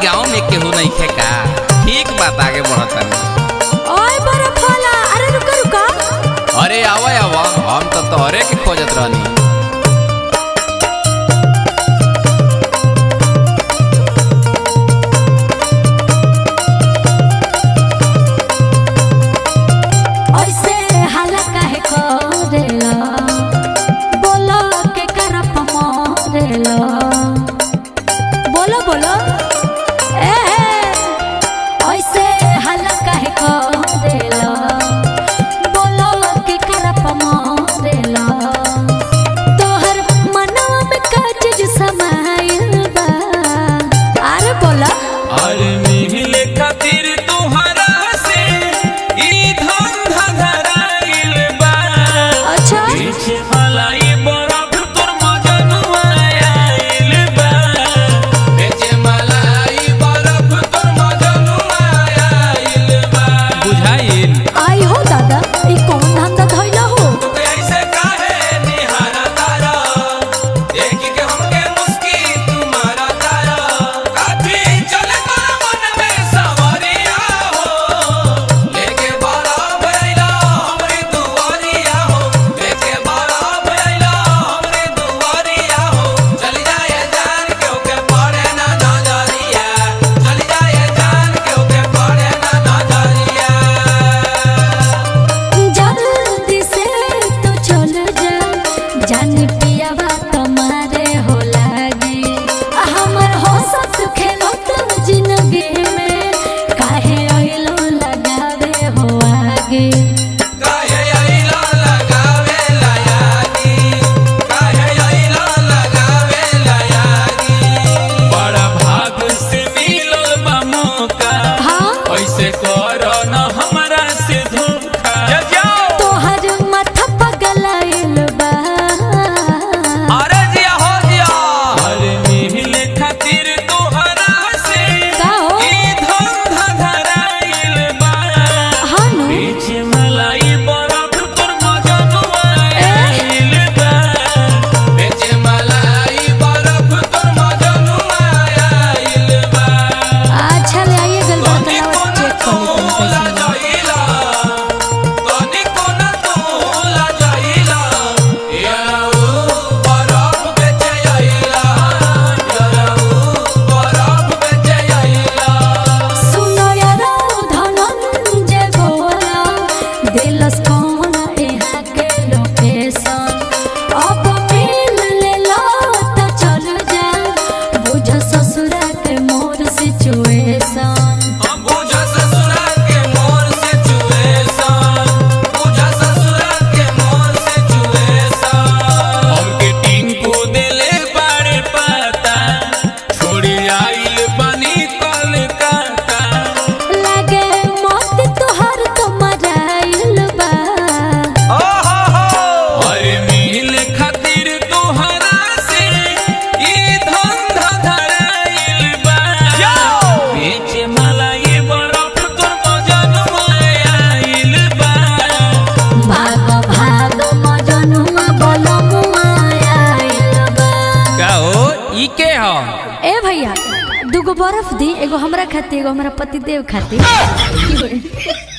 गांव में केहू नहीं खे का ठीक बात आगे बढ़ता ओए बर्फ वाला अरे रुका रुका अरे आवा आवा हम तो तोहरे के खोजत रहनी ऐसे हाला काहे करेला बोलो के करप मरेला बोलो बोलो ए ऐसे हाला काहे करेला बोलो के करप मरेला तोहर मनवा में का चीज समाइल बा अरे बोला अरे मिले खातिर तोहरा से ई धंधा धराइल बा अच्छा पीछे मलाई बरफ तोर मजनुआ आइल बा बेचे मलाई बरफ तोर मजनुआ आइल बा बुझाइल आई हो दादा ई कौन धंधा धइला हो तू ऐसे काहे निहारा तारा देख के हमके मुस्की तुम्हारा तारा काठी चले तोरा मन में सवरिया हो लेके बारा भैला हमरी दुआरिया हो लेके बारा भैला हमरी दुआरिया हो चली जाए जान क्यों के पड़े ना नजरिया चली जाए जान क्यों के पड़े ना नजरिया जल्दी से तो चल जा जान पियावा तुम्हारे हो लागे हमर हो सत खेलो तुम जिंदगी में काहे आइलो लगावे हो आगे काहे आइला लगावे लायानी काहे आइला लगावे लायानी बड़ा भाग से मिलल बा मौका हाँ ऐसे कर न हमरा से धोखा तोहर माथा पगलाइल बा अरे जिया हो जिया अरे मिले खातिर तोहरा से का हो? ई धंधा धराइल बा हाँ नु पीछे मलाई बरफ तोर मजनुआ आइल बा पीछे मलाई बरफ तोर मजनुआ आइल बा अच्छा ले आइए गल तनी बतलावा कोना चेक कर लेते तोला हैं जाइला तनी कोना तोला जाइला याऊ बरफ बेचे आइला याऊ बरफ बेचे आइला सुनो यारो धनंजय बोला दिलस कौन यहाँ के लोकेशन अब मिल ले लो तो चल जा बुझ ससुरा के मोर सिचुएशन हम बुझा ससुरा के मोर से चुएसन बुझा ससुरा के मोर से चुएसन हमके टिंकू देले बाड़े पाता छोड़ी आइल बनी कलकत्ता लागे मौत तोहर तो मराइल बा अरे मिल खातिर तोहरा से ई धंधा धराइल बा बेचे मलाई बरफ तोर मजनुआ आइल बा भाग भाग मजनुआ बलमुआ आइल बा का हो ई के हो ए भैया दूगो बर्फ दी एगो हमरा खातिर एगो हमरा पति देव खातिर